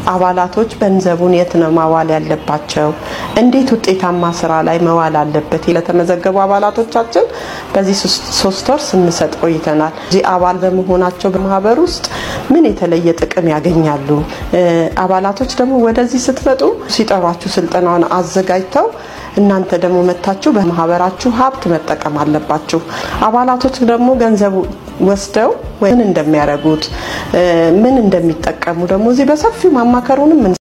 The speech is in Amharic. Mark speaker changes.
Speaker 1: አባላቶች ገንዘቡን የት ነው ማዋል ያለባቸው፣ እንዴት ውጤታማ ስራ ላይ መዋል አለበት ለተመዘገቡ አባላቶቻችን በዚህ ሶስት ወር ስንሰጥ ቆይተናል። እዚህ አባል በመሆናቸው በማህበር ውስጥ ምን የተለየ ጥቅም ያገኛሉ? አባላቶች ደግሞ ወደዚህ ስትመጡ ሲጠሯችሁ ስልጠናውን አዘጋጅተው እናንተ ደግሞ መታችሁ በማህበራችሁ ሀብት መጠቀም አለባችሁ። አባላቶች ደግሞ ገንዘቡ ወስደው ምን እንደሚያደርጉት ምን እንደሚጠቀሙ ደግሞ እዚህ በሰፊው ማማከሩንም